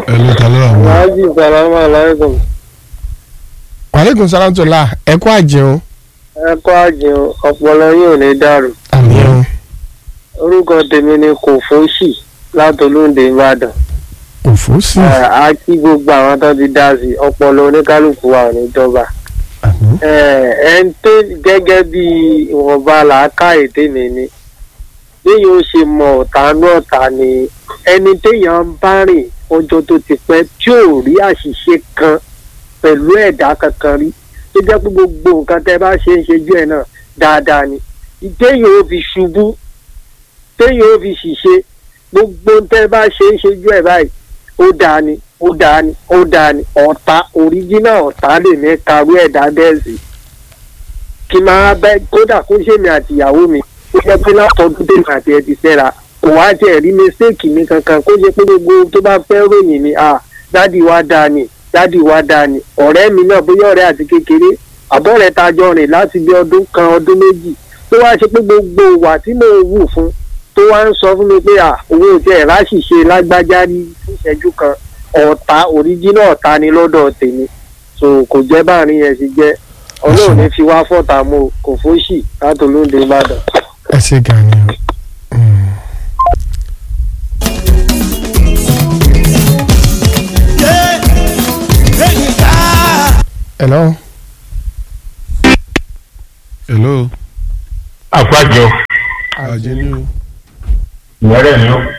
ẹ ló ta lọ́wọ́ àwọn. Alhaji salamu alaikum. wàlẹ́kùn sálátùlá ẹ kú àjẹun. Ẹ kọ́ àjẹun ọpọlọ yóò ní dàrú. àmì o Orúkọ tèmi ni Kòfóṣì látolóńdè Ìbàdàn. òfò sí. Ẹ, A kí gbogbo àwọn tó ti dá sí ọpọlọ oníkálukú wa ò ní jọba. àmì Ẹ ẹ ń tó gẹ́gẹ́ bí ìwọ̀nba làákàyè tèmi ni. Béèyàn ó ṣe mọ ọ̀tá ní ọ̀tá ni ẹni téèyàn ń bá rìn ọjọ́ tó ti pẹ́ tí ò rí àṣìṣe kan pẹ̀lú ẹ̀dá kankan rí tó jẹ́ pé gbogbo nǹkan tẹ́ bá ṣe ń ṣejú ẹ̀ náà dáadáa ni téèyàn ó fi ṣubú téèyàn ó fi ṣìṣe gbogbo tẹ́ bá ṣe ń ṣejú ẹ̀ báyìí ó dáa ni ó dáa ni ó dáa ni ọ̀tá òríjínà ọ̀tá lè ní karú ẹ̀dá bẹ́ẹ̀ sí kí máa bẹ́ kódà kó ṣèmi àtìyàwó mi ó jẹ́ pé látọdún tèmi àti ẹ ti fẹ́ra kò wá jẹ́ rí mistake mi kankan kó jẹ́ pé gbogbo ohun tó bá fẹ́ ròyìn mi ah dádì wa dáa ni dádì wa dáa ni ọ̀rẹ́ mi náà bóyá ọ̀rẹ́ àti kékeré àbọ̀rẹ́ ta jọ rìn láti bí ọdún kan ọdún méjì tó wá ṣe pé gbogbo ìwà tí mo wù fún tó wá ń sọ fún mi pé à owó tí ẹ̀ láṣìṣe lágbájá ní ìṣẹ́jú kan ọ̀tá òríjínà ọ̀tá ni lọ́dọ̀ tèmi so kò jẹ́ báàrin yẹn sì jẹ́ ọlọ́run ní fi wá fọ́ta mo kò fóṣì látòlóńdè ìbàdàn. ẹ ṣe gan ni o. Mm. hello. hello. àpájọ àjẹ ní o. ìyẹrẹ ni ó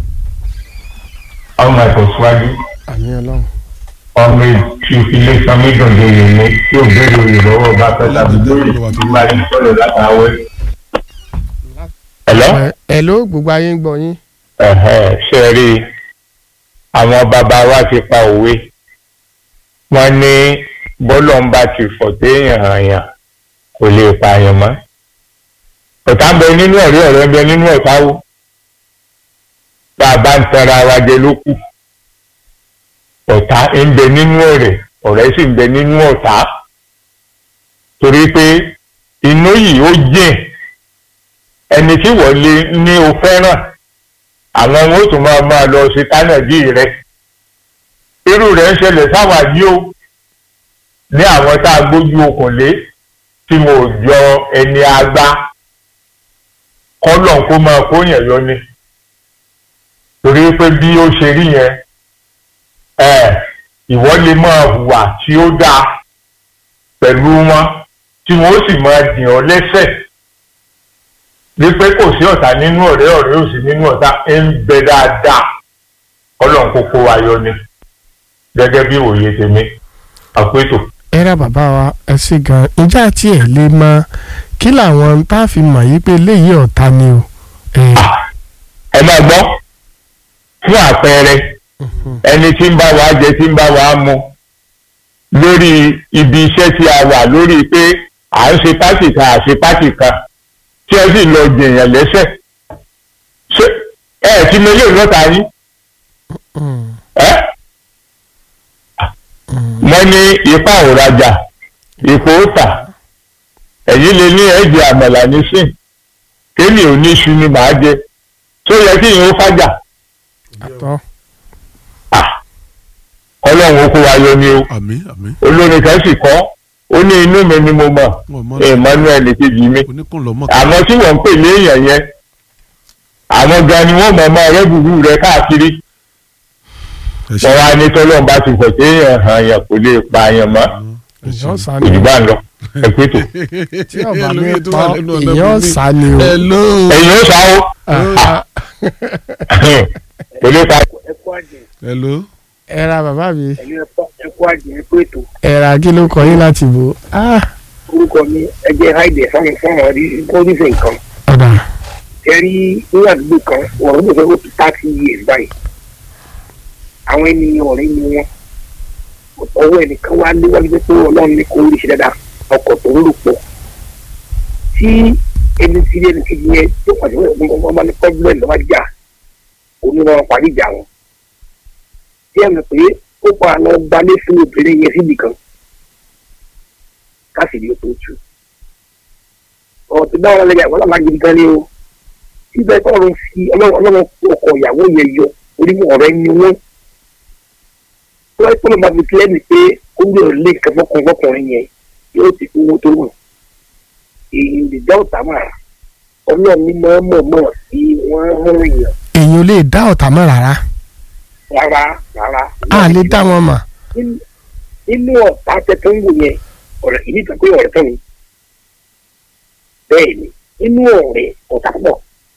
ọmọ ẹ̀kọ́ síwájú àmì ọlọ́run. ọmọ tí ilé sanmídùn lóye ní tí ò béèrè òye lọ́wọ́ bá fẹ́ tàbí lórí ìgbàlè sọ̀rọ̀ látàwẹ́. ẹ̀lọ́ Ẹ- hello gbogbo ayé ń gbọ́ yín. ẹ̀hẹ́ ṣe é rí i àwọn bàbá wa ti pa òwe wọ́n ní bọ́lọ̀ ń bá ti fọ̀ téèyàn hàn yàn kò lè pààyàn mọ́ ọ̀tá ń bẹ nínú ọ̀rẹ́ ọ̀rẹ́ ń bẹ nínú ọ̀tá wo bá a bá ń tanra wa jẹ ló kù ọ̀tá ń bẹ nínú ọ̀rẹ́ ọ̀rẹ́ sì ń bẹ nínú ọ̀tá torí pé inú yìí ó jìn ẹni tí wọ́n lé ní o fẹ́ràn àwọn ohun ó tún máa máa lọ sí tánàdí rẹ irú rẹ̀ ń ṣẹlẹ̀ sáwà yìí o ní àwọn tá a gbójú okùn lé tí mo jọ ẹni agbá kọ́lọ̀ kó máa kó yẹn yọ ni torí pé bí ó ṣe rí yẹn ẹ ìwọ lè máa hùwà tí ó dáa pẹ̀lú wọn tí wọn ó sì máa dì ọ́ lẹ́sẹ̀ wípé kò sí ọ̀tá nínú ọ̀rẹ́ ọ̀rẹ́ ò sí nínú ọ̀tá ń bẹ dáadáa ọlọ́run kókó wa yọ ni gẹ́gẹ́ bí òye tèmi àpétò. ẹ rà bàbá wa ẹ ṣe gan ìjà tí ẹ lè mọ kí làwọn tá a fi mọ̀ yí pé eléyìí ọ̀tá ni o. ẹ ẹ máa gbọ́ fún àpẹẹrẹ ẹni tí ń bá wa jẹ tí ń bá wa mu lórí ibi iṣẹ́ tí a wà lórí pé à ń ṣe pátì kan à ṣe pátì kan tí ẹ sì lọ jèèyàn lẹ́sẹ̀ ṣé ẹ ti mẹlẹ́ lọ́ta yín Mm, ẹ́ mm. wọ́n ní ipa òrajà ipò òtà ẹ̀yìn lè ní ẹ̀jẹ̀ àmàlà nísìn kéènì ò ní iṣu ni màá jẹ tó yẹ kí ìyẹn ó fàjà àtọ́ ọlọ́run ó kó wa yọ ni o àmì àmì. olórin kan sì kọ́ ó ní inú mi ni mo mọ̀ wọn mọ emmanuel kejì mi oníkùnlọmọ. àmọ́ tí wọ́n ń pè léèyàn yẹn àwọn gan ni wọ́n mọ̀ ọmọ rẹ búburú rẹ káàkiri ẹ ṣe wọ́n wá ní tọ́lọ́run bá ti fọ̀ téèyàn hàn yàn kò lè pa àyàn mọ́ ẹ ṣe. èèyàn sá ni òjì bá ń lọ ẹ pé tó tí ọba mi Ẹlòmíì tó pa wà lẹ́nu ọ̀nà èèyàn bùnmi. sá ni o. hello. ẹ̀yin ó sáwó Ah, kò lè pa ẹkú àjẹ hello. ẹ ra bàbá mi ẹkú àjẹ ẹkú ètò ẹ ra kí ló kọ yín láti bò. Ah, orúkọ mi ẹjẹ haide fáwọn fáwọn rí kórìfẹ nǹkan ọ̀dà ẹ rí ní àdúgbò kan ọ̀rọ̀ ló fẹ́ ó ti thirty years báyìí àwọn ènìyàn ọ̀rẹ́ ni wọ́n ọwọ́ ẹnìkan wá léwájú pé pé ọlọ́run ní kò rí ṣe dáadáa ọkọ̀ tó ń lò pọ̀ tí ẹni tí ẹni kejì yẹn tó pàṣẹ fún ọmọ ọmọ ní pọ́blẹ́mù lọ́wọ́ jà onímọ̀ parí ìjà wọn tí ẹ mọ̀ pé ó pa àlọ́ gbalé fún obìnrin yẹn síbì kan káṣíìrì ó tó tù ọ̀rọ̀ tí báwọn lẹ́yìn àwọn ọlọ́mọ agidi gan ni o síbẹ̀ tọ́run fi ọlọ́run ọlọ́run ọkọ̀ ìyàwó yẹn yọ orí ọ̀rẹ́ ni wọ́n tó wáyé pọ́nlọ́ máa fi kílẹ̀ ní pé ó gbé òrùlé nǹkan fọkùnrin fọkùnrin yẹn yóò ti fi owó tó wù èyí lè dá ọ̀tá máa ọlọ́run ní máa mọ̀ mọ̀ sí wọ́n rán èèyàn èèyàn ò lè dá ọ̀tá mọ́ rárá rárá rárá. a lè dá wọn mọ̀ Nínú- nínú ọ̀tá tẹ́tẹ́ ń wò yẹn ọ̀rẹ́ ìní kan pé ọ̀rẹ́ tán ni bẹ́ẹ̀ ni nínú ọ̀rẹ́ ọ̀tá pọ̀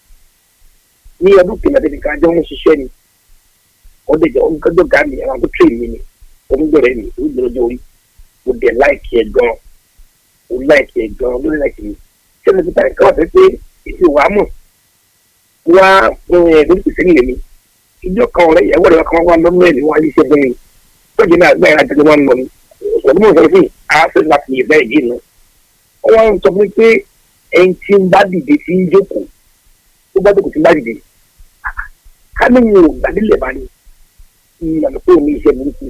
ní ọdún kìnnà tẹ̀lé ká jọ ń ṣiṣẹ́ ni ọdẹ jọ ń kájọ gá mi àwọn tó tẹ̀ mí ni onígbọ̀rẹ́ mi ó gbọ́dọ̀ jọ orí mo dẹ̀ láìkì ẹ̀ gan mo láìkì ẹ̀ gan lórí láìkì mi ṣé mo ti bá ẹ̀ka ọ̀sẹ̀ pé èsì wàá mọ̀ wá ẹ̀ lórí pèsè nílẹ̀ mi ìjọ kan ọ̀rẹ́ ìyàwó rẹ̀ kan wá lọ́nà ẹ̀ ní wọ́n á yí iṣẹ́ fún mi lọ́jọ́ náà gbáyà láti wọ́n lọ ní ọ̀sán mọ̀ sọ fún yìí á fẹ́ láti yẹ bẹ́ẹ̀ yìí nù. wọ́n wá ń sọ fún mi pé ẹni tí ń bá dìde tí ń jókòó tó bá jókòó tí ń bá dìde ká ní mi ò gbàdílẹ̀ bá ní ìyànà pé òun ní iṣẹ́ burúkú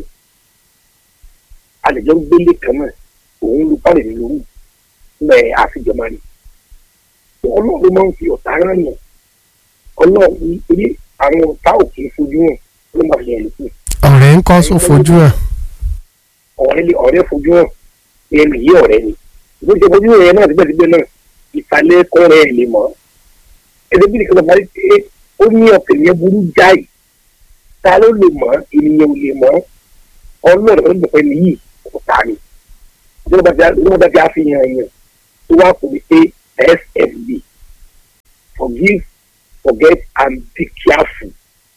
àlejò ń gbélé kan náà òun lu pálẹ̀ mi lóru mẹ́ àfijọ́ máa ní. ọlọ́run ló máa ń fi ọ̀tá rán yàn ọlọ́run ní eré àwọn ọ̀tá òkè fojú hàn ló máa fi hàn lókù ọ̀rẹ́ ń kọ́ só fojú hàn ọ̀rẹ́ lé ọ̀rẹ́ fojú hàn ní ẹnu yìí ọ̀rẹ́ ni ìlú ṣe fojú hàn yẹn náà síbẹ̀síbẹ̀ náà ìsàlẹ̀ kọ́rẹ́ ẹ̀ lè mọ̀ ẹni bí nìkan bá rí pé ó ní ọ̀kẹ́ yẹn burú jáì ta ló lè mọ̀ ènìyàn ò lè mọ̀ ọlọ́run ló ń bẹ̀fẹ̀ nìyí kò ta ni ìjọba bá fi àfihàn yẹn tó wá kò ní pé sfb forgive forget and be careful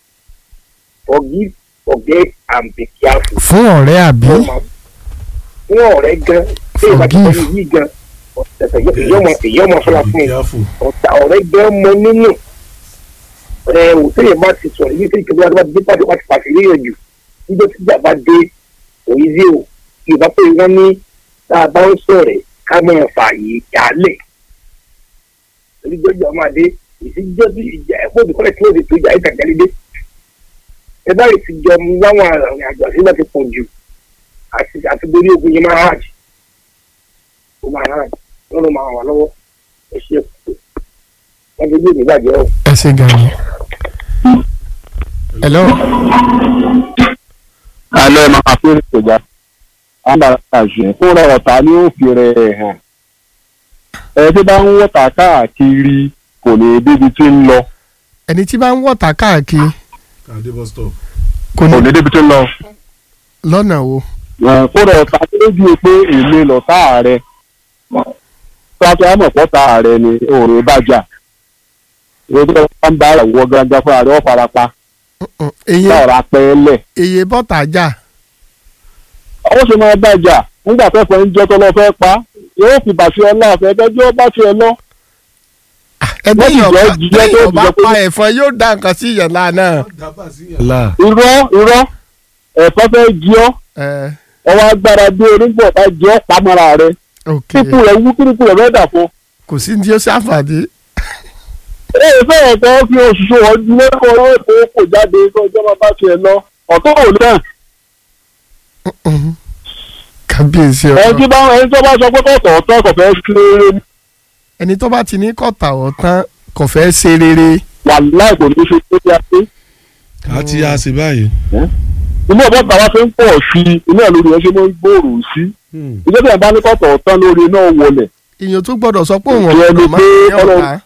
forgive forget and be careful fún ọ̀rẹ́ àbí fún ọ̀rẹ́ gan tí ìbá ti Forgive. sọ yìí gan ọ̀tẹ̀tẹ̀ èyí ọmọ sọ́la fún un Careful. ọ̀tá ọ̀rẹ́ gan mọ nínú ẹ wò sẹ́yìn bá ti sọ̀rọ̀ yìí sẹ́yìn kí wọ́n bá dé pàṣẹ wá ti pàṣẹ léyìn jù nígbà tí ìjà bá dé òyì sí o ìbá pé wọ́n ní tá a bá ń sọ̀rẹ̀ ká máa fààyè jálẹ̀ onígbẹ́jọ́ máa dé ìsíjọ́ sí ìjà ẹ̀kọ́ òdìkọ́lẹ̀ tí wọ́n ti tó ìjà ìtàgẹ́lẹ́dé ẹ bá rè ti jọ mu láwọn àrùn àjọ àti láti pọ̀ jù àti àti borí ogun yẹn máa hajj ó máa hajj wọn ló máa wà lọ́wọ́ ẹ ṣe wọn ti gbé ìgbàjẹ́ o. ẹ ṣe gan ni. hello alẹ́ máa fi ń ṣèjà àǹdàṣe fúnra ọ̀tá ni ó fi rẹ̀ hàn ẹ tí bá ń wọ̀tà káàkiri kò ní débi tí ń lọ ẹni tí bá ń wọ̀tá káàkiri Kàdé bus stop. kò kò ní ní débi tí ń lọ lọ́nà wo Eh, fúnra ọ̀tá tó lójú pé èmi lọ̀tá rẹ pátá àmọ̀pọ̀tá rẹ ni òòrùn bàjá ìwé tó bá ń bá ìwọ gangan fúnra rẹ ó farapa Mm, eye láọ̀rọ̀ apẹ́ẹ́lẹ̀ eye bọ́tà jà ó sì máa bàjá nígbà fẹ́fẹ́ ń jẹ́ tọ́lọ́ fẹ́ pa yóò fi bàṣẹ ọlá àfẹ́ ẹgbẹ́jọ́ bá tiẹ̀ lọ. ẹgbẹ́ Wọ́n sì yọ̀ọ̀bá jẹ́ jíjẹ́ tó yọ̀ọ̀bá jẹ́ pé- pa ẹ̀fọn yóò dá nǹkan sí ìyànlá náà. Là. irọ́ irọ́ ẹ̀fọ́ fẹ́ jí ọ́ ẹ ọwọ́ agbára dé onígbọ̀ bá jẹ́ ọ́ pamọ́ra rẹ ok kíkú rẹ̀ wú kíkú rẹ̀ fẹ́ dà fún. kò sí ní tí ó ṣàǹfààní. ee fẹ́ẹ̀ kọ́ fi òṣìṣẹ́ wọn ju lẹ́kọ̀ọ́ owó èkó kò jáde kó ìjọba bá tiẹ̀ lọ ọ̀tọ́ ò náà Mm. kábíyèsí ẹni ọ̀rọ̀ tí bá ẹni tó bá sọ pé kọ̀ọ̀tọ̀ ọ̀tọ̀ kò fẹ́ ṣe rere ẹni tó bá ti ní kọ̀tà ọ̀tán kò fẹ́ ṣe rere. wà láì kò ní ṣe tó yá sí. Ká ti yá sí báyìí. inú ọ̀bọ̀ tàwa fi ń pọ̀ sí i inú ẹ̀ lórí ẹ ṣe máa ń gbòòrò sí Hmm. ìjọba ìbá ní kọ̀ọ̀tọ̀ ọ̀tọ̀ lórí náà wọlé èèyàn tó gbọ́dọ̀ sọ pé òun Ìjọ ẹni ọ̀gbọ́dọ̀ máa pé ń ní Ọlọ́run- ọ̀tá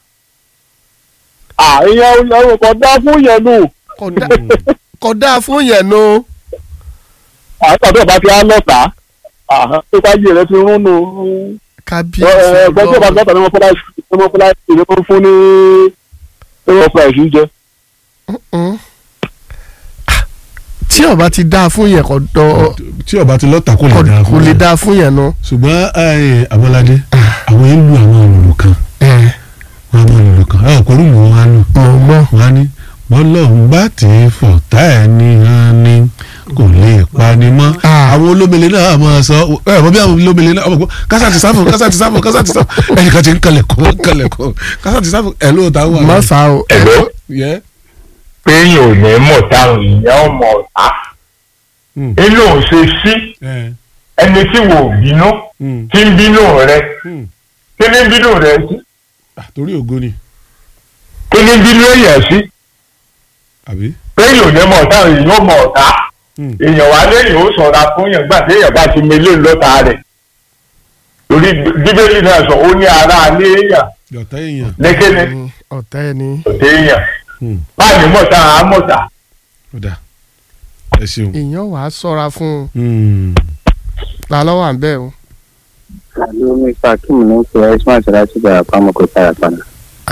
àìyẹn ẹrù kan dá fún yẹn nù kò dá- kò dáa fún yẹn nu. àtàdé ọba ti á lọ́ta pípa yìí rẹ ti rún nù kábíyèsí ẹgbẹ́ tí ọba ọlọ́run. lọ́ta ni wọ́n fọlá ni wọ́n fọlá ìwé tó ń fún ní ẹ̀rọ ọ̀pọ̀ ẹ̀sìn jẹ. Mm. Ah, tí ọba ti dáa fún yẹn kò dọ Tí ọba ti lọ́ta kò lè dáa kò fún lè yẹn. dáa fún yẹn nu. Ṣùgbọ́n ẹ, Abọ́ládé, àwọn yẹn lu àwọn òrùlù kan. ẹ Wọ́n á mọ òrùlù kan. Ẹ ọ̀pọ̀ òrùlù wọn á lù. mọ̀ gbọ́. Wọ́n á ní bọ́lọ́hún bá ti fọ̀tá ẹ̀ ní hàn ní kò lè pani mọ́. Ah. Àwọn olómele náà máa sọ ẹ mọ bí àwọn olómele náà ọmọ gbọ́ kásá ti sáfù kásá ti sáfù kásá ti sáfù ẹnìkan ti ń kalẹ̀ kọ́ kalẹ̀ kọ́ kásá ti sáfù ẹ̀ ló ta wà. má sá o. Hello? Yẹ. pé èèyàn ò ní mọ̀ táwọn èèyàn ò mọ̀ ọ̀tá Hmm. inú ò ṣe sí Ẹ. ẹni tí wò ó bínú Hmm. tí ń bínú rẹ Hmm. kí ni ń bínú rẹ sí Ah, Torí ògo ni kí ni ń bínú èèyàn sí àbí. pé èèyàn ò ní mọ̀ táwọn èèyàn ò mọ̀ ọ̀tá Hmm. èèyàn wá lẹ́yìn ó sọ̀ra fún yàn gbà tí èèyàn bá ti mele lọ́ta rẹ̀ torí bíbélì náà sọ ó ní ara alẹ́ èèyàn yọ̀tá èèyàn lẹ́kẹ́ni Mm, ọ̀tá ẹni òtẹ́ èèyàn Hmm. báyìí mọ̀ta àmọ̀ta ó dà ẹ ṣeun. èèyàn wàá sọ́ra fún un Hmm. ta lọ́wọ́ à ń bẹ̀ o. àlọ́ mẹ́fà kí mo ní fi ẹ̀sùn àti láti bẹ̀rẹ̀ pamọ́ kó tara padà.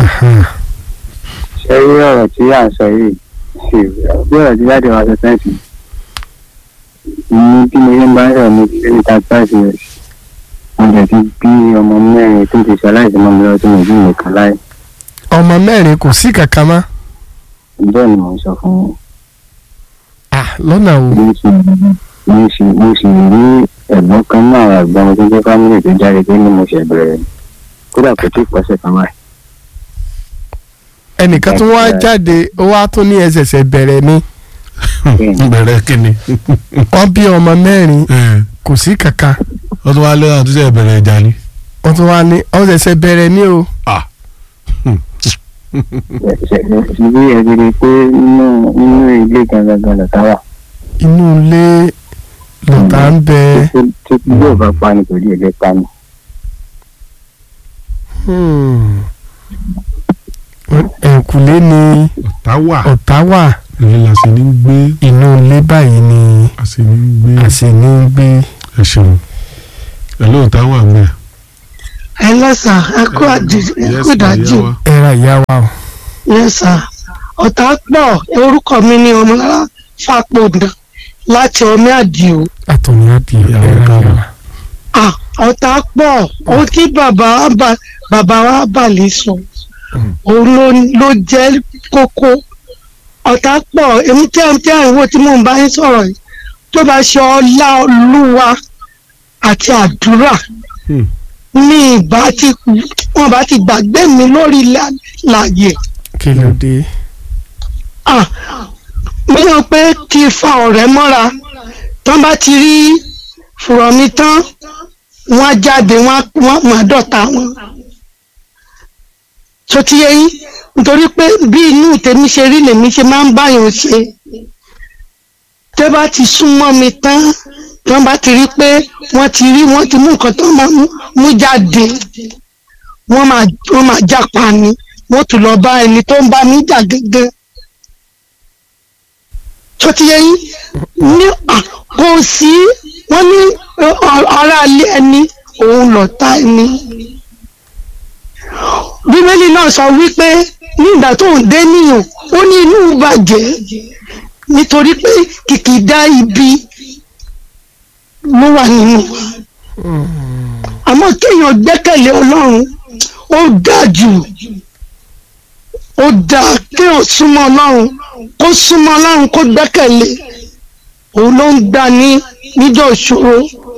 ṣé rí ọ̀rọ̀ tí à ń sọ yìí bí ọ̀rọ̀ tí jáde wá sọ sẹ́ǹsì ní bí mo yẹn bá ń sọ̀rọ̀ ní twenty thirty five years mo jẹ̀ ti bí ọmọ mẹ́rin tó ti ṣaláìsí mọ́ mi lọ́wọ́ tí mo bí mi kan láì ọmọ mẹ́rin kò sí kankan mọ́ bẹ́ẹ̀ ni mò ń sọ fún wọn. Ah, lọ́nà wo mo sì mo sì mo sì rí ẹ̀gbọ́n kan náà àwọn àgbà wọn tó jẹ́ fámìlì tó jáde tó ní mo ṣẹ̀ bẹ̀rẹ̀ kódà kò tí ì pọ́sẹ̀ kan wáyé. ẹnìkan tó wá jáde ó wá tó ní ẹsẹ̀sẹ̀ bẹ̀rẹ̀ ni bẹ̀rẹ̀ kíni. wọ́n bí ọmọ mẹ́rin ẹ kò sí kankan wọ́n tún wá lé àtúnṣe ìbẹ̀rẹ̀ ìjà ni. wọ́n tún wá ní ọ̀sẹ̀sẹ̀ bẹ̀rẹ̀ ni o. Ah. ṣe bí ẹ ti rí i pé nínú nínú ilé gangan lọ́tà wà. inú ilé lọ́tà ń bẹ tí tí yóò bá pa ni kò rí ẹgbẹ́ pa ni. hmm, ẹ̀kúlé ni ọ̀tá wà ọ̀tá wà èyí la sì ní gbé inú ilé báyìí ni a sì ní gbé a sì ní gbé ẹ ṣeun ẹ lóòótá wà mẹ́. ẹ lọ́sà ẹ kú àdì ẹ kú ìdájì o ẹ̀rà ìyá wa o. yẹ́sà ọ̀tá pọ̀ orúkọ mi ni ọmọlára fàpọ̀dà láti ọmọ àdìo àtọ̀ní adìẹ Ìyá wa ẹ̀rà ìyá káàbọ̀. à wa. ọ̀tá pọ̀ ohun tí bàbá wa bà bàbá wa bà lè sọ òun ló ló jẹ́ kókó ọ̀tá pọ̀ èmi tí àwọn tí àwọn tí mò ń bá yín sọ̀rọ̀ yìí tó bá ṣe ọlá olúwa àti àdúrà Hmm. ní ìbá ti wọn bá ti gbàgbé mi lórí lá- láàyè kí ló dé. ah mo yàn pé kí n fa ọ̀rẹ́ mọ́ra tán bá ti rí fùrọ̀ mi tán wọ́n á jáde wọ́n á- wọ́n á máa dọ̀tá wọn. tó ti yẹ yín nítorí pé bí inú tèmi ṣe rí lèmi ṣe máa ń báyọ̀ ṣe tẹ́ bá ti súnmọ́ mi tán tán bá ti rí pé wọ́n ti rí wọ́n ti mú nǹkan tó máa mú mú jáde wọ́n máa wọ́n máa jápa ni wọ́n tún lọ bá ẹni tó ń bá mi jà gẹ́gẹ́ tó ti yẹ yín ní à, kò sí wọ́n ní ọ, ọ, aráalé ẹni òun lọ̀tá ẹni bíbélì náà sọ wípé nígbà tó ń dé níyàn ó ní inú bàjẹ́ nítorí pé kìkìdá ibi ló wà nínú wa àmọ́ kéèyàn gbẹ́kẹ̀lé ọlọ́run ó dáa jù ó dáa kéèyàn súnmọ́ ọlọ́run kó súnmọ́ ọlọ́run kó gbẹ́kẹ̀lé òun ló ń gbà ní níjọ́ ìṣòro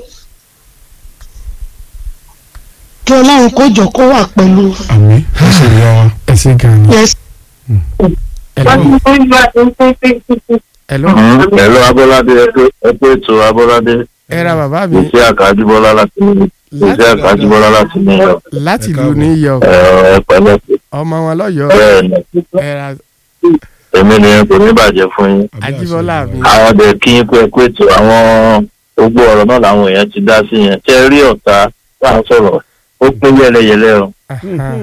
kí ọlọ́run kó jọ kó wà pẹ̀lú wa. àmì ẹ ṣe ìyá wa. ẹ ṣe gan ni. Yes. Hello. Hello. Hello Abọ́ládé ẹgbẹ́ ètò Abọ́ládé ẹ̀rà bàbá mi iṣẹ́ àkájúbọ́lá láti iṣẹ́ àkájúbọ́lá láti ní ẹ̀ láti Ẹ ìlú káàbọ̀. New York ẹ pẹ̀lẹ́ ọmọ wọn lọ́yọ̀ọ́ bẹ́ẹ̀ ni ẹ̀rà èmi ni kò ní bàjẹ́ fún yín. Ajíbọ́lá mi. àwọn ọdẹ kí yín kú ẹ kú ètò àwọn gbogbo ọ̀rọ̀ náà làwọn èèyàn ti dá sí yẹn tẹ́ rí ọ̀tá tá à ń sọ̀rọ̀ ó pín yẹ́lẹyẹ̀lẹ o Aha.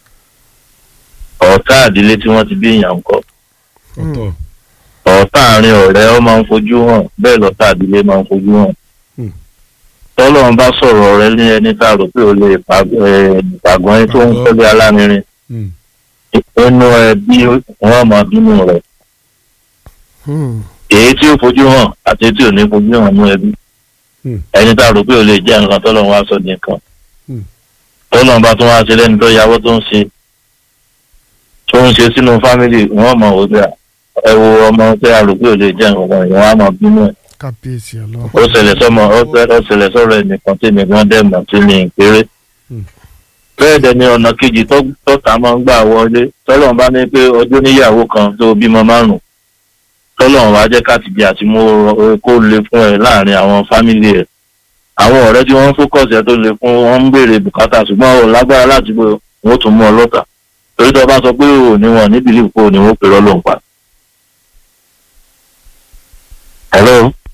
ọ̀tá àdílé tí wọ́n ti bí èèyàn ń kọ́ ọ̀tọ̀ ọ̀tá àárín ọ̀rẹ́ ó máa ń fojú hàn bẹ́ẹ̀ lọ́tá àdílé máa ń fojú hàn. Hmm. tọ́lọ́run bá sọ̀rọ̀ ọ̀rẹ́ ní ẹni tá a rò pé ó lè pàgọ́ ẹni tó ń kọ́lé alárinrin Hmm. inú ẹbí wọn máa bínú rẹ̀ Hmm. èyí tí ó fojú hàn àti èyí tí ò ní fojú hàn nú ẹbí Hmm. ẹni tá a rò pé ó lè jẹ́ nǹkan tọ́lọ́run wá sọ nìkan Hmm. tọ́lọ́run bá tún wá ṣe lẹ́ni tó yàwó tó ń ṣe tó ń ṣe sínú fámìlì wọn mọ̀ wọ́n bẹ́ẹ̀ ẹ wo ọmọ tí a rò pé ó lè jẹ́ nǹkan ìwọ̀n á máa bínú ẹ̀ kábíyèsí ọlọ́run. ó ṣẹlẹ̀ sọ́mọ ó ṣẹ- ó ṣẹlẹ̀ sọ́rọ̀ ẹnìkan tí nìkan dẹ̀ mọ̀ sí ní ìpéré. Hmm. bẹ́ẹ̀ dẹ̀ ni ọ̀nà kejì tó- tọ́ta máa ń gbà wọlé tọ́lọ́run bá ní pé ọjọ́ níyàwó kan tó bímọ márùn-ún tọ́lọ́run wá jẹ́ káàtìbí àti mú o- kó le fún ẹ láàrin àwọn fámìlì ẹ̀ àwọn ọ̀rẹ́ tí wọ́n ń fókọ̀sì ẹ tó le fún wọn ń béèrè bùkátà ṣùgbọ́n ò lágbára láti bó wọn ó tún mú ọ lọ́tà torí tó bá sọ pé ò ní wọn níbi ìlú kó ní wọn ó pèrọ lóun pa. hello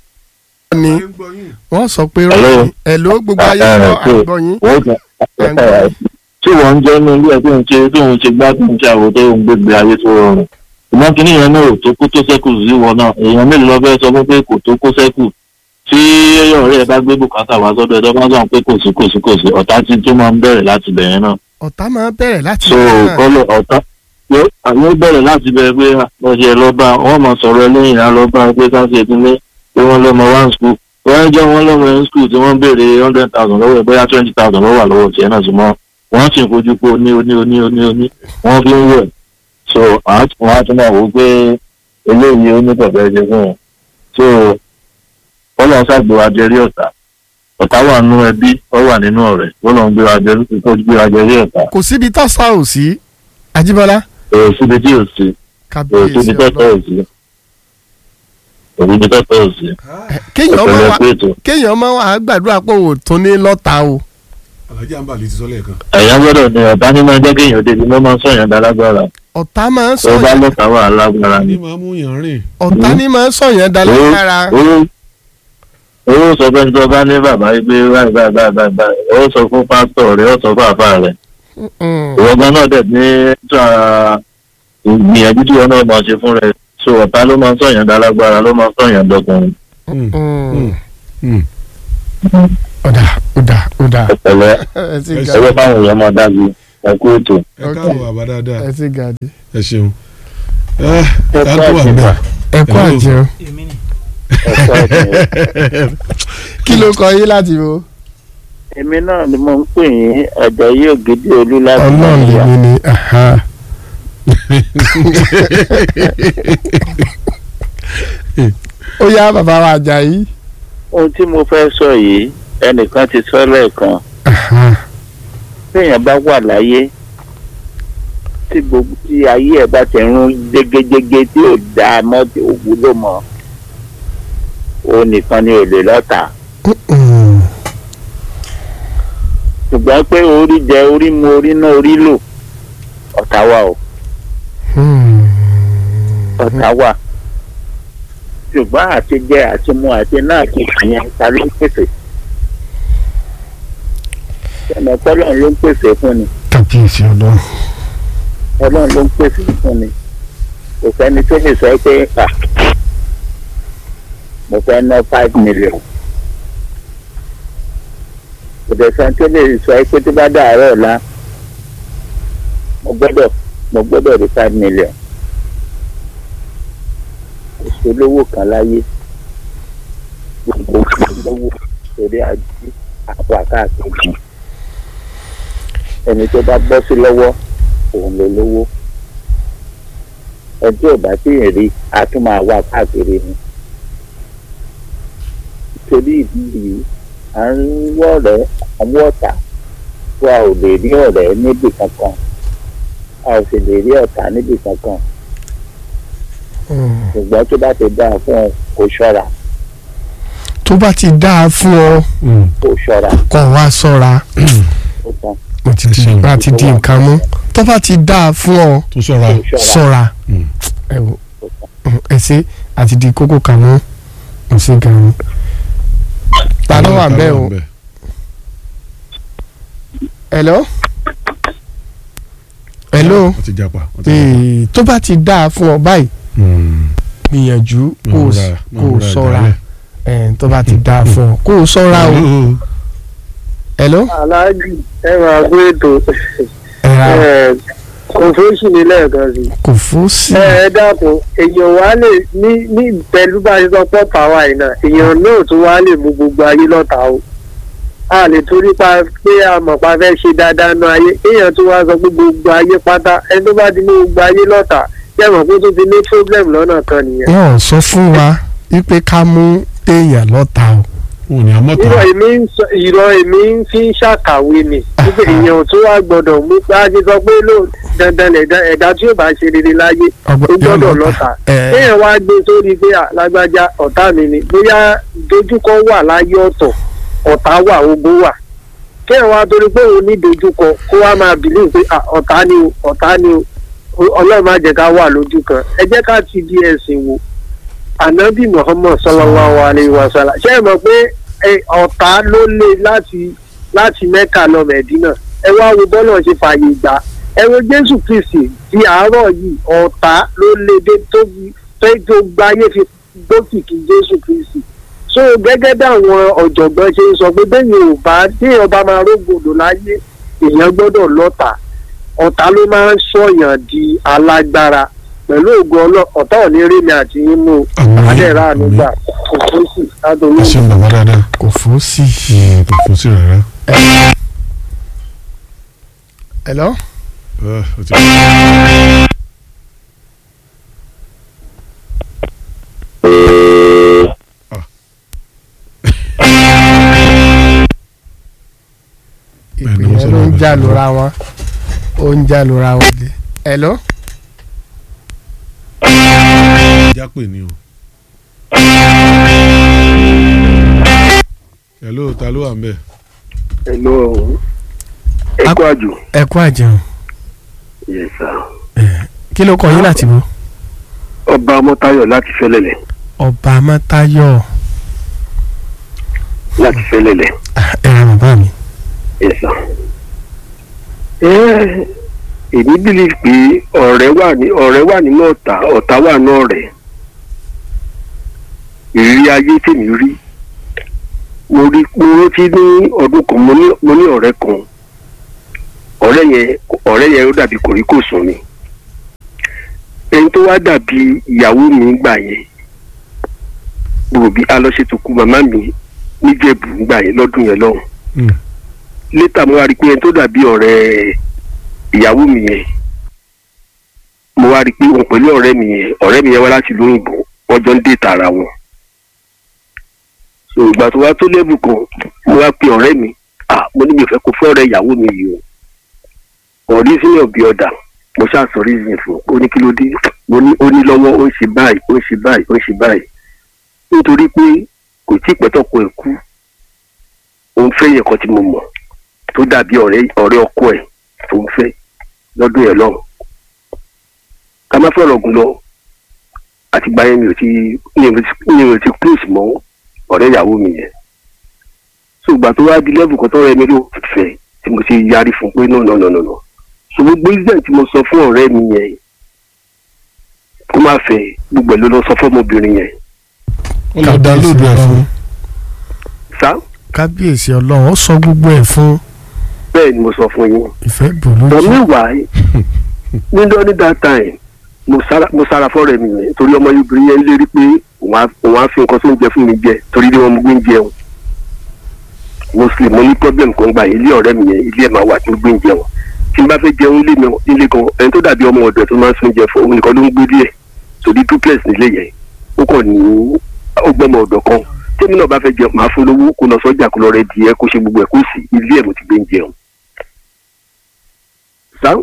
ni wọ́n sọ pé Hello. rọ́ọ̀nì ẹ̀ ló gbogbo ayé Ah, gbọ́ ah, so- àgbọ̀ yín. wọ́n kàn tí wọ́n ń jẹ́ inú ilé ẹ̀ tó ń ṣe tó ń ṣe gbá tó ń ṣe àwò tó ń gbégbé ayé tó rọrùn ìmọ̀ kínní yẹn náà ò tó kó tó sẹ́kù sí wọn náà èèyàn mélòó lọ fẹ́ sọ fún pé kò tó kó sẹ́kù tí ọ̀rẹ́ ẹ̀ bá gbé bùkátà wá sọ́dọ̀ ẹ̀ tó bá sọ pé kò sí kò sí kò sí ọ̀tá tí tó máa ń bẹ̀rẹ̀ láti bẹ̀rẹ̀ náà ọ̀tá máa ń bẹ̀rẹ̀ láti so ibẹ̀ náà. kọ́lọ̀ ọ̀tá yóò àwọn bẹ̀rẹ̀ láti bẹ̀rẹ̀ pé ọ̀sẹ̀ lọ́ba wọ́n máa sọ̀rọ̀ ẹlẹ́yìn á lọ́ba pé káṣí ìdílé pé wọ́n lọ́mọ one school wọ́n jẹ́ wọ́n lọ́mọ one school tí wọ́n béèrè hundred thousand lọ́wọ́ ẹ̀ bóyá twenty thousand lọ́wọ́ lọ́wọ́ tiẹ̀ náà sì mọ́ wọ́n sì ń fojú pé oní oní oní oní oní wọ́n fi ń wẹ̀ so wọ́n á tún máa wò ó pé eléyìí ó ní pẹ̀pẹ́ ṣe fún wọn so kọ́lọ̀ ṣàgbéwá jẹrí ọ̀tá ọ̀tá wà nínú ẹbí ó wà nínú ọ̀rẹ́ kọ́lọ̀ ń gbéra jẹrí gbéra jẹrí ọ̀tá kò síbi tọ́sà ò sí Ajíbọ́lá èrò síbi tí ò sí èrò kábíyèsí síbi tọ́tọ́ ọlọ́run. ò sí èrò síbi tọ́tọ́ ò sí kéèyàn máa ọ̀pẹ̀lẹ̀ wá pé ètò kéèyàn máa wá gbàdúrà pé òun ò tún ní lọ́ta o. alhaji anbali ti sọ lẹ́ẹ̀kan. ẹ̀yà gbọ́dọ̀ ní ọ̀tá ní máa jẹ́ kéèyàn débi ló máa ń sọ̀yàn dálágbára ọ̀tá máa ń tó bá sọ̀yàn lọ́ta wà lágbára ni. ní máa mú yàn rìn. ọ̀tá ní máa ń sọ̀yàn dálágbára. owó owó sọ pé tó bá ní bàbá yìí pé báyìí báyìí báyìí báyìí báyìí ó sọ fún pásítọ̀ rẹ̀ ó sọ fún àfà rẹ̀ Mm. ìwọ gan náà dẹ̀ ní tra ìgbìyànjú tí wọn náà máa ṣe fún rẹ̀ so ọ̀tá ló máa ń sọ̀yàn dálágbára ló máa ń sọ̀yàn dọkùnrin Mm. Mm. ọ̀dà ọ̀dà ọ̀dà ẹ̀pẹ̀lẹ̀ ẹ ti Ẹ ga ẹgbẹ́ fáwọn èèyàn máa dájú ẹ̀kú ètò. ẹ káàbọ̀ àbá dáadáa ẹ ti ga di. ẹ ṣeun. ẹ ká tó wà bẹ́ẹ̀. ẹ kú Hello. àjẹun kí ló kọ yín láti wo. èmi náà ni mo ń pè yín ọ̀dọ̀ yìí ògidì olú láti ọlọ́run nàìjíríà lèmi ni aha. ó yá bàbá wa Àjàyí. ohun tí mo fẹ́ sọ yìí ẹnìkan ti sọ lẹ́ẹ̀kan aha. téèyàn bá wà láyé tí gbogbo tí ayé ẹ̀ bá ti rún jégéjégé tí ò dáa mọ́ tí ò wúlò mọ́ òun nìkan ni ò lè lọ́ta Mm. ṣùgbọ́n pé orí jẹ orí mu orí náà orí lò ọ̀tá wà o Mm. ọ̀tá wà ṣùgbọ́n àti jẹ àti mu àti náà ti kàyẹn ta ló ń pèsè ẹnì ọpọlọ́run ló ń pèsè fún ni kábíyèsí ọlọ́run. ọlọ́run ló ń pèsè fún ni kò sẹ́ni tó lè sọ pé à mo fẹ́ ná five million kò dẹ̀ sẹ́ni tó lè sọ pé tó bá dàárọ̀ ọ̀la mo gbọ́dọ̀ mo gbọ́dọ̀ rí five million kò sólówó kan láyé gbogbo lówó torí àjí àpò àkáàkiri ẹni tó bá bọ́ sí lọ́wọ́ òun ló lówó ẹni tí ò bá sì rí a tún máa wá káàkiri ni torí ìdí yìí à ń wọ́ ọ̀rẹ́ àwọn ọ̀tá wa ò lè rí ọ̀rẹ́ níbì kankan a ò sì lè rí ọ̀tá níbì kankan Mm. ṣùgbọ́n tó bá ti dáa fún ọ kó ṣọ́ra tó bá ti dáa fún ọ Mm. kó ṣọ́ra kó wá ṣọ́ra ó tán mo ti Ẹ di ṣeun. bá ti di nǹkan mú tó bá ti dáa fún ọ tó ṣọ́ra. kó ṣọ́ra ṣọ́ra Mm. ẹ wò Mm, ẹ ṣe àti di kókó kan mú mo ṣe gan-an. ta ló wà bẹ́ẹ̀ o hello hello wọ́n ti japa. wọ́n ti japa. ee tó bá ti dáa fún ọ báyìí Mm. gbìyànjú kó o Múra- kó o múra ṣọ́ra ìdálẹ̀. ẹ̀ tó bá ti dáa fún ọ kó o ṣọ́ra o Hello. hello aláàjì ẹ máa gbé ètò ẹ ra ẹ kò fún sí ní lẹ́ẹ̀kan sí. kò fún sí ẹ ẹ dákun èèyàn wá lè ní ní pẹ̀lú bá a ṣe sọ pọ̀ tàwa yìí náà èèyàn náà tún wá lè mú gbogbo ayé lọ́ta o a lè torí pa pé a mọ̀ pa fẹ́ ṣe dáadáa nu ayé èèyàn tún wá sọ pé gbogbo ayé pátá ẹni tó bá ti mú gbogbo ayé lọ́ta jẹ́mọ̀ pé tó ti ní problem lọ́nà kan nìyẹn. wọn ò sọ fún wa wípé ká mú èèyàn lọ́ta o wọn ò ní amọ́ta. ìrọ̀ èmi ń sọ ìrọ̀ èmi ń fi ń ṣàkàwé ni wípé èèyàn tó wá gbọ́dọ̀ mú bá a ṣe sọ pé ló dandan ẹ̀dá ẹ̀dá tí yóò bá ṣe rere láyé Ọgbọ- ó gbọ́dọ̀ yóò lọ́ta ẹ kéèyàn wá gbé sórí pé à, lágbájá ọ̀tá mi ni bóyá dojúkọ wà láyé ọ̀tọ̀ ọ̀tá wà ogun wà kéèyàn wá torí pé òun ní dojúkọ kó wá máa bìlíì pé à, ọ̀tá ni o ọ̀tá ni o O- ọlọ́run má jẹ́ ká wà lójú kan ẹ jẹ́ ká ti di ẹ̀sìn wò anabi muhammad sallallahu alayhi wa sallam ṣé ẹ mọ̀ pé ẹ, ọ̀tá ló lé láti láti mẹ́kà lọ mẹ̀dínà ẹ wá wo bọ́lá ṣe fààyè gbà ẹ wo jésù kristi di àárọ̀ yìí ọ̀tá ló lé dé tóbi tó tó gbáyé fi gbókìkí jésù kristi so gẹ́gẹ́ bí àwọn ọ̀jọ̀gbọ́n ṣe ń sọ pé bẹ́ẹ̀ ò bá téèyàn bá máa rógbòdò láyé èèyàn gbọ́dọ̀ lọ́tà ọ̀tá ló máa ń sọ̀yàn di alágbára pẹ̀lú ògùn ọlọ́ ọ̀tá ò ní rí mi àti yín mú Àmín, adẹ́rà àmín. nígbà kò tó sì látòrí ẹ ṣeun bàbá dáadáa kò fó sí. Mm, kò fún sí rárá. hello. Ah, ó ti- ìpè Bẹ́ẹ̀ni, wọ́n yẹn ló ń sọ̀rọ̀ já bẹ́ẹ̀. lura wọn ó ń já lura wọn dé. hello. jápè ni o. hello ta ló wà ń bẹ̀. hello ẹ kú àjò ẹ kú àjẹun yes sir kí ló kọ yín láti bọ. ọba ọmọtayọ láti fẹlẹlẹ ọba amátayọ láti fẹlẹlẹ ẹ ra bàbá mi. yes sir. ẹ èmi believe pé ọ̀rẹ́ wà ní ọ̀rẹ́ wà nínú ọ̀tá ọ̀tá wà ní ọ̀rẹ́ ìrírí ayé tèmi rí mo rí mo rántí ní ọdún kan mo ní mo ní ọ̀rẹ́ kan ọ̀rẹ́ yẹn ọ̀rẹ́ yẹn ó dàbí kòríkòsùn ni ẹni tó wá dàbí ìyàwó mi gbà yẹn gbogbo bí alọ́ṣètòkù màmá mi níjẹ̀bù gbà yẹn lọ́dún yẹn lọ́hùn Mm. létà mo wá rí i pé ẹni tó dàbí ọ̀rẹ́ ìyàwó mi yẹn mo wá rí i pé òun pẹ̀lú ọ̀rẹ́ mi yẹn ọ̀rẹ́ mi yẹn wá láti ìlú òyìnbó wọ́n jọ ń dé tààrà wọn. so ìgbà tó wá tó lẹ́bù kan mo wá pe ọ̀rẹ́ mi ah mo ní mi ò fẹ́ kó fẹ́ ọ̀rẹ́ ìyàwó mi yìí o ọ̀rí sí ọ̀bí ọ̀dà mo ṣáà sọ reason fún un ó ní kí ló dé mo ní ó ní lọ́wọ́ ó ń ṣe báyìí ó ń ṣe báyìí ó ń ṣe báyìí nítorí pé kò tí ì pẹ́tọ́kọ ẹ̀ kú òun fẹ́ yẹn kan tí mo mọ̀ tó dàbí ọ̀rẹ́ ọ̀rẹ́ ọkọ ẹ̀ tó ń fẹ́ lọ́dún yẹn lọ́hùn. ká má fọ̀rọ̀ gùn lọ àtìgbà yẹn mi ò ti mi ò ti mi ò ti close mọ́ ọ̀rẹ́ ìyàwó mi yẹn. so ìgbà tó wá di level kan tó rẹ mi ló fẹ́ tí mo ti yarí fún pé no no no no no. so gbogbo incident tí mo sọ fún ọ̀rẹ́ mi yẹn kó má fẹ́ gbogbo ẹ̀ ló lọ sọ fọ́mọbìnrin yẹn. ó lọ download ẹ̀ fún. sá kábíyèsí ọlọ́run ó sọ gbogbo ẹ̀ fún bẹ́ẹ̀ ni mo sọ fún yín. ìfẹ́ bò but lójú. meanwhile níjọ́ ní that time mo sára mo sára fọ́ọ̀rẹ́ mi yẹn torí ọmọ obìnrin yẹn lérí pé òun á òun á fi nǹkan tó ń jẹ fún mi jẹ torí ilé wọn mo gbé ń jẹun muslim mo ní problem kan gbà ilé ọ̀rẹ́ mi yẹn ilé ẹ̀ máa wà tí mo gbé ń jẹun tí n bá fẹ́ jẹun ilé mi nílé kan ẹni tó dàbí ọmọ ọ̀dọ̀ tó máa ń sún jẹ fún òun nìkan ló ń gbé díẹ̀ torí duplex nílé yẹn ó kàn ní ọgbọ́n ọ̀dọ̀ kan tèmi náà bá fẹ́ jẹun màá fún lówó kó lọ sọ́jà kó lọ rẹ díẹ̀ kó ṣe gbogbo ẹ̀ kó sì ilé ẹ̀ mo ti gbé ń jẹun. sáà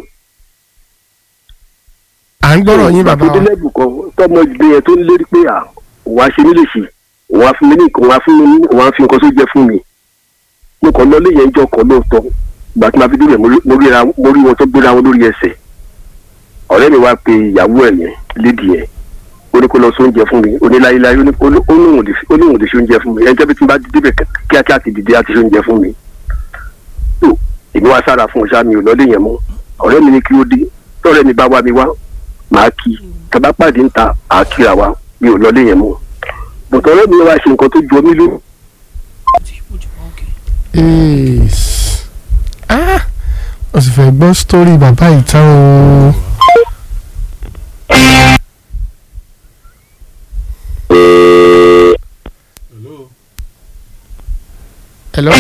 à ń gbọ́rọ̀ yín bàbá wa. àtúndínlẹ́bù kan tọmọ ìgbé yẹn tó ń lérí pé à òun á ṣe mí léṣe òun á fún mi ní nǹkan òun á fún mi ní òun á fi nǹkan tó jẹ fún mi mo kàn lọ léyìn ẹjọ́ kan lóòótọ́ ìgbà tí màá fi débẹ̀ mo rí- mo ríra mo rí wọn tó gbéra wọn lórí ẹsẹ̀ ọ̀rẹ́ mi wá pe ìyàwó ẹ̀ yẹn lédi yẹn ó ní kó lọ sóúnjẹ fún mi ó ní láyéláyé ó ní ó ní- ó ní òun ò lè fi- ó ní òun ò lè ṣoúnjẹ fún mi ẹjọ́ bí tí n bá débẹ̀ kíákíá ti dìde àti ṣoúnjẹ fún mi tó èmi wá sára fún ọ̀ṣà mi ò lọ́lé yẹn mọ́ ọ̀rẹ́ mi ní kí ó dé tọ́rẹ́ mi bá wá mi wá màá kí tàbá pàdé ń ta àkíra wa mi ò lọlé yẹn mọ́ bùtọ́ ọ̀rẹ́ mi wá ṣe nǹkan tó jọ mí lóhùn Yes. Ah, o sì fẹ́ gbọ́ sítórì bàbá yìí tán o. hello.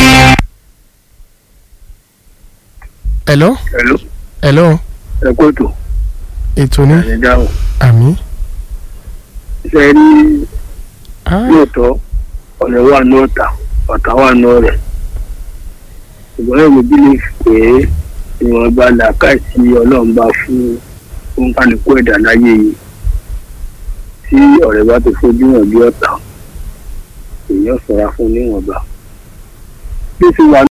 hello. Hello. hello. ẹ kó ètò ètò ní ẹ̀ dáhùn àmì. ṣe rí Ah, lóòótọ́ ọ̀rẹ́ wà ní ọ̀tá ọ̀tá wà ní ọ̀rẹ́ ṣùgbọ́n ẹ̀rọ bílẹ̀ pé ìwọ̀nba làákàyè tí ọlọ́run bá fún òǹkàlùkù ẹ̀dá láyé yìí tí ọ̀rẹ́ bá ti fojú hàn bí ọ̀tá èèyàn ṣọ́ra fún níwọ̀nba bí ó ti wà